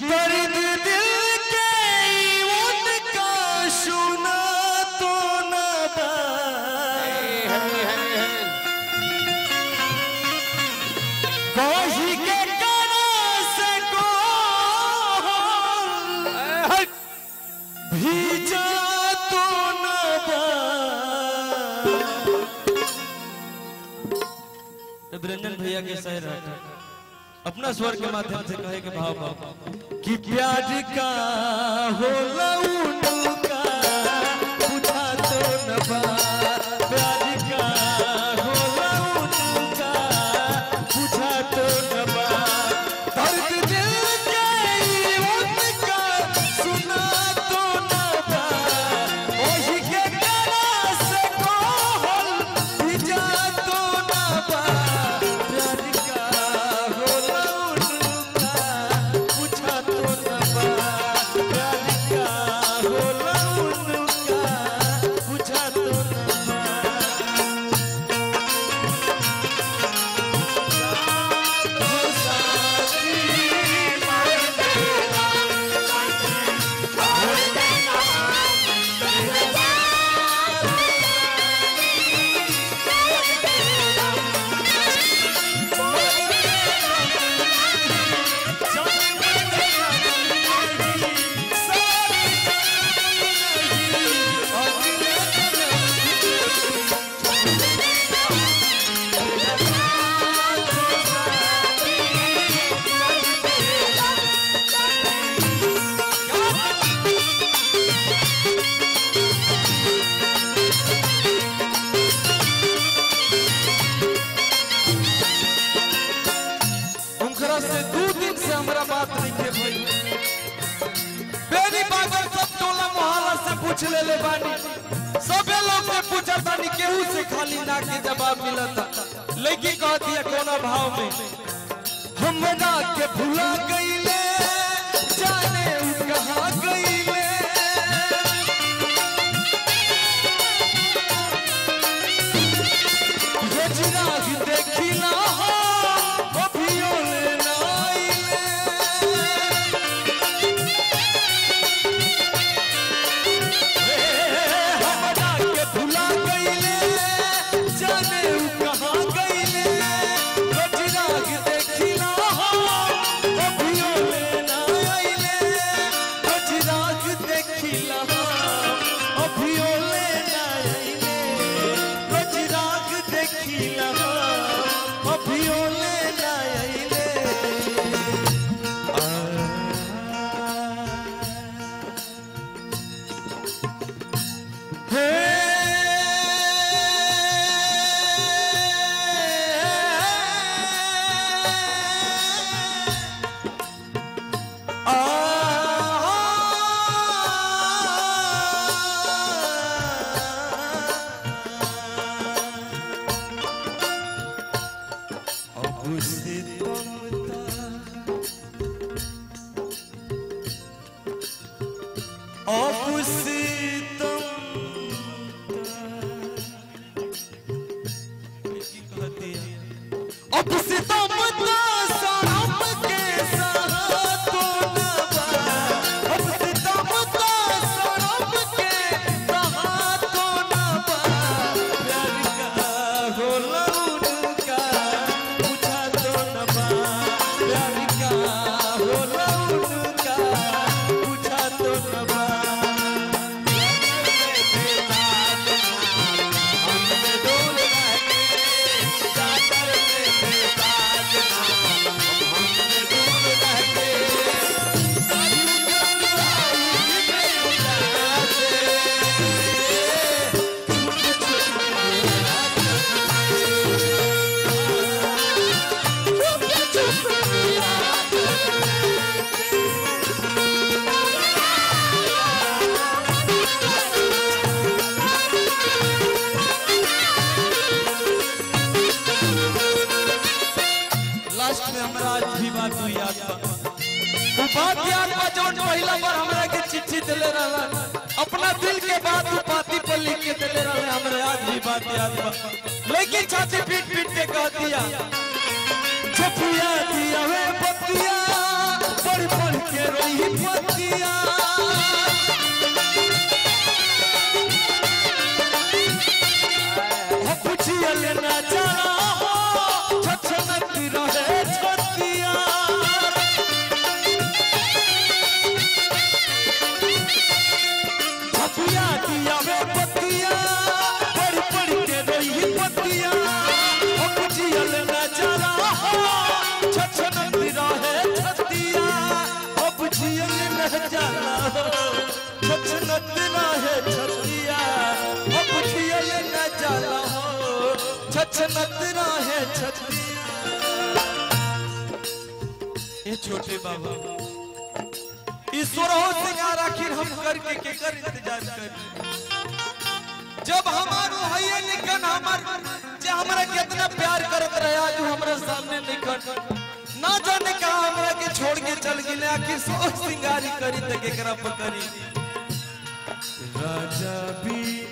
दर्द दिल के उनका सुना तो न बा कोही के करा से को भीजा तो न बा रंजन भैया के शहर है अपना स्वर के माध्यम से कहे के भाव भाव कि प्यार का हो उनका पूछा तो न बा प्यार का हो उनका पूछा तो न बा दर्द दिल के उनका सुना तो न बा ओही के करा से कोहल भिजा तो न बा प्यार का होला उनका पूछा तो न बा प्यार का होला उनका पूछा तो न बा उनकरा से दू दिन से हमरा बात नहीं के भई बेरी बागर सब टोला मोहल्ला से पूछ ले ले बानी सबे लोग से पूछत बानी केहू से खाली ना के जवाब मिलता लेकिन कह दिया कोना भाव में हमरा के भुला गईले जाने उ कहां गईले गजराग देखिला हो अभियो ले नाइले हमरा के भुला गईले जाने उ कहां गईले गजराग देखिला हो अभियो ले नाइले गजराग देखिला हो अभियो ले नाइले गजराग देखिला हो अभियो ले नाइले अब से अब से तुम अब से तुम तो सनम के साथों न बा अब से तुम तो सनम के साथों न बा प्यार का होला उनका पूछा तो न बा प्यार का होला उनका पूछा तो न बा लास्ट में हमरा आज भी बात हुई याद बा वो बात याद बा जौन पहिला बार हमरा के चिट्ठी देले रहला अपना दिल के बात वो पाती पर लिख के देले रहला हमरा आज भी बात याद बा लेकिन छाती पीट पीट के कह दिया छपुया दिया वे बतिया पढ़ पढ़ के रो रही पतिया हो पुछियल ना जाना हो छछनत रहे छतिया छतिया दिया वे पतिया पड़ पड़ के रही पतिया हो पुछियल ना जाना हो छछनत रहे छतिया हो पुछियल ना जाना हो छछनत रहे छतिया हो पुछियल ना जाना हो छछनत रहे छतिया ये छोटे बाबा ईश्वर हो सिंगार आखिर हम करके के कर इंतजार कर जब हमारो हये निकन हमर जे हमरा कितना प्यार करत रहे आज उ हमरा सामने निकन ना जाने का हमरा के छोड़ के चल गेले आखिर सो सिंगारी करी त केकरा पकड़ी राजा भी